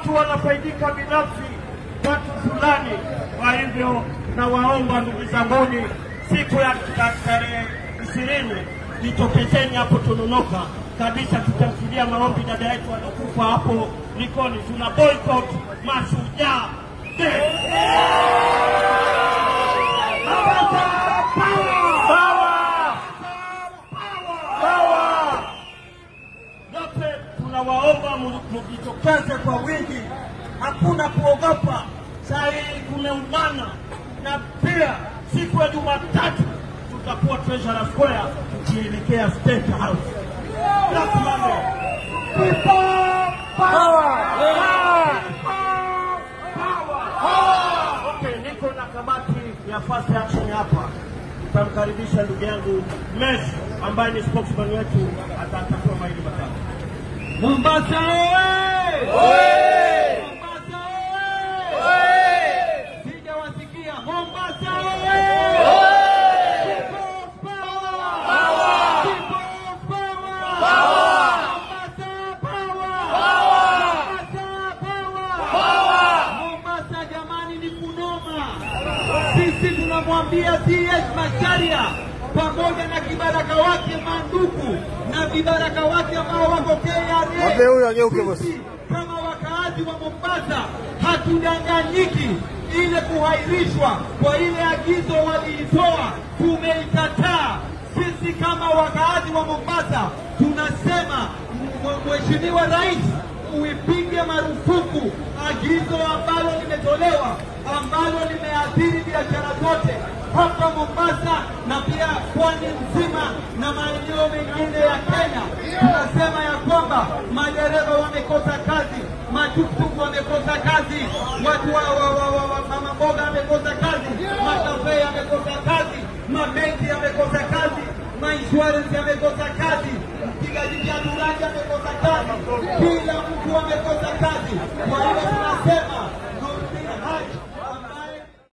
watu wanafaidika binafsi, watu fulani. Kwa hivyo nawaomba ndugu zanguni, siku ya ta- tarehe ishirini jitokezeni hapo Tononoka kabisa, tutamfidia maombi dada yetu anakufa hapo Likoni. Tuna boycott Mashujaa Day. Yote tunawaomba mu- mujitokeze kwa wingi, hakuna kuogopa. Saa hii kumeumana, na pia siku ya Jumatatu tutakuwa Treasury Square tukielekea State House. Black Monday. People power. Okay, niko na kamati ya fast action hapa. Tutamkaribisha ndugu yangu Messi ambaye ni spokesman wetu, atatatua maili matatu. Mombasa oye! Mombasa oye! Sijawasikia. Mombasa oye! People power! People power! Mombasa power! Mombasa power! Mombasa jamani ni kunoma. Sisi tunamwambia CS Macharia pamoja na kibaraka wake Manduku na vibaraka wake ambao wako KRA. Mwambie huyo ageuke bosi. Sisi kama wakaazi wa Mombasa hatudanganyiki. Ile kuhairishwa kwa ile agizo waliitoa tumeikataa. Sisi kama wakaazi wa Mombasa tunasema m- Mheshimiwa Rais uipige marufuku agizo ambalo limetolewa ambalo limeathiri biashara zote hapa Mombasa na pia pwani nzima na maeneo mengine ya Kenya. Tunasema ya kwamba madereva wamekosa kazi, matuktuk wamekosa kazi, watu wa, wa, wa, wa, wa mama mboga wamekosa kazi, makafe yamekosa kazi, mabenki yamekosa kazi, mainsurance yamekosa kazi, mpigaji viatu rangi amekosa kazi, kila mtu amekosa kazi. Kwa hiyo